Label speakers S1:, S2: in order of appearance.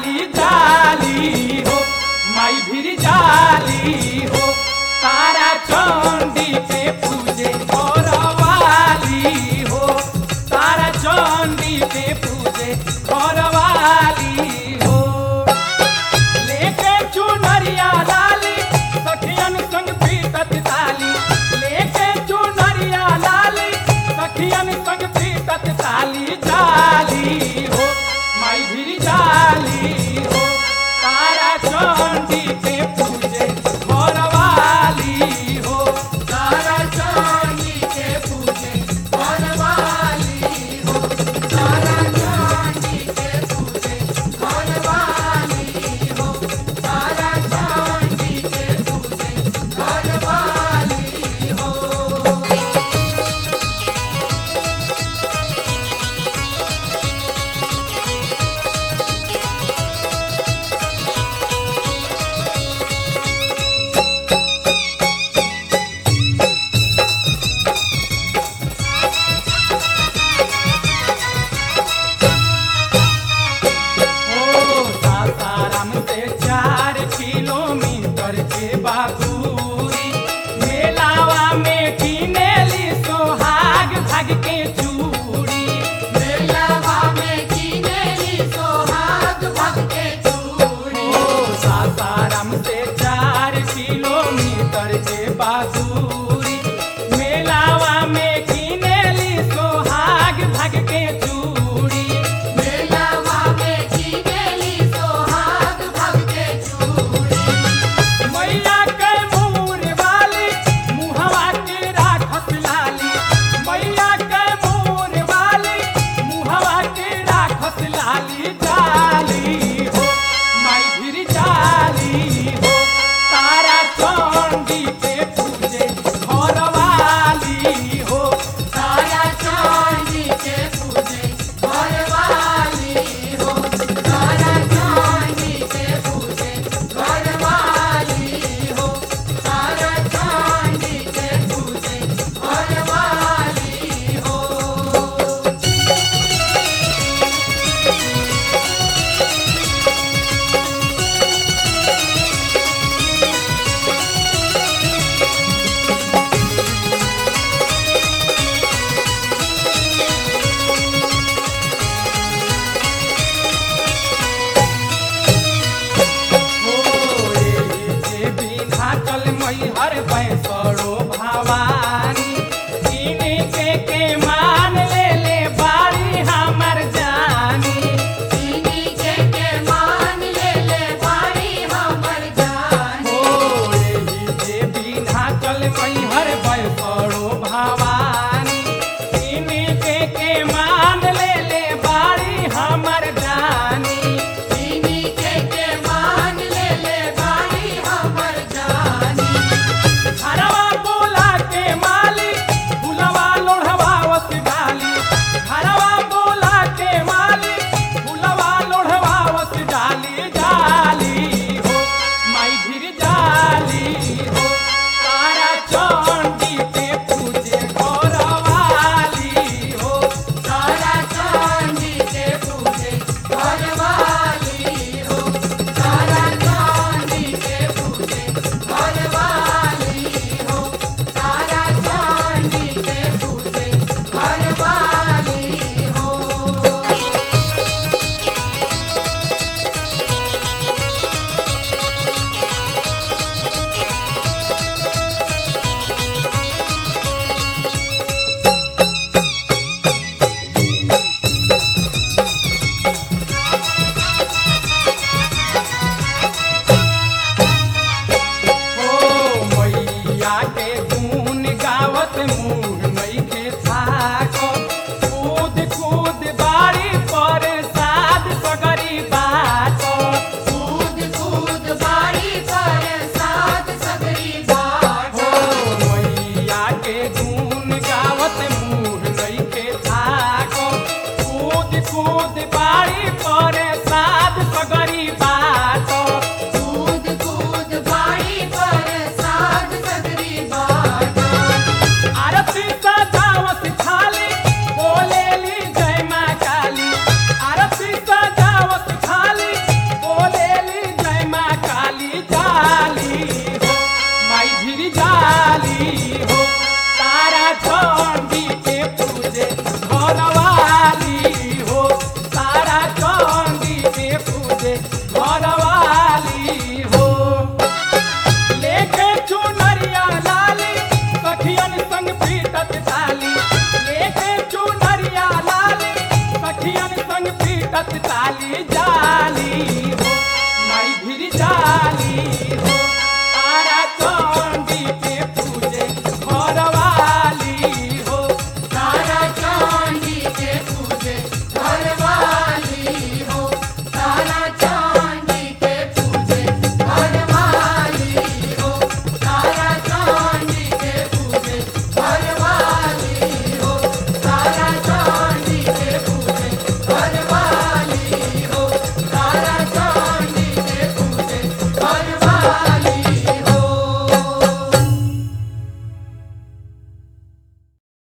S1: जाली जाली हो माई भीर जाली हो तारा चंडी के पूजे घरवाली हो तारा चंडी के पूजे घरवाली हो लेके चुनरिया लाली सखियन संग पीटत ताली लेके चुनरिया लाली सखियन संग पीटत ताली जाली हो माई भीर जाली हो तारा चंडी के पूजे घरवाली हो तारा चंडी के पूजे घरवाली हो तारा चंडी के पूजे घरवाली हो तारा चंडी के पूजे घरवाली हो ओ सासाराम से चार किलोमीटर के बागुरी मेलावा में किनेली सोहाग भाग के चूड़ी
S2: मेलावा में किनेली सोहाग भग के चूड़ी
S1: ओ सासाराम से चार किलोमीटर के बागुरी मेलावा में किनेली सोहाग भाग के चूड़ी
S2: मेलावा में किनेली सोहाग भग के चूड़ी
S1: मैया के मोर वाली मुहवा के राखत लाली मैया के मोर वाली मुहवा के राखत लाली जाली हो माई भीर जाली हो तारा चंडी के पूजे घरवाली हो
S2: तारा चांदी के पूजे घरवाली हो तारा चांदी के पूजे घरवाली हो तारा चांदी के पूजे घरवाली हो
S1: जे बिना चल मैहर पैसरो भवानी इन्हीं के के मान ले ले बारी हमर जानी
S2: चीनी के के मान ले ले बारी हमर जानी
S1: ओ एही जे बिना चल मैहर पैसरो भवानी इन्हीं के के मान ले ले बारी हमर जानी
S2: चीनी के के मान ले ले बारी हमर जानी
S1: घरवा बोला के माली फुलवा लोढ़वावत डाली घरवा बोला के माली फुलवा लोढ़वावत डाली जाली हो माई भीर जाली हो तारा चंडी के पूजे घरवाली हो
S2: तारा चांदी के पूजे घरवाली हो तारा चांदी के पूजे घरवाली हो तारा चांदी के पूजे घरवाली हो
S1: ओ मैया के गुण गावत मुँह नइखे थाको कूद कूद बारी पर साध सगरी बाटो
S2: कूद कूद बारी पर साथ सगरी बाट
S1: ओ मैया के गुण गावत मुँह नइखे थाको कूद कूद बारी पर साध सगरी बाटो
S2: कूद कूद बारी पर साथ सगरी बाट
S1: आरती सजावत थाली बोलेली जय माँ काली आरती सजावत थाली बजत ताली जाली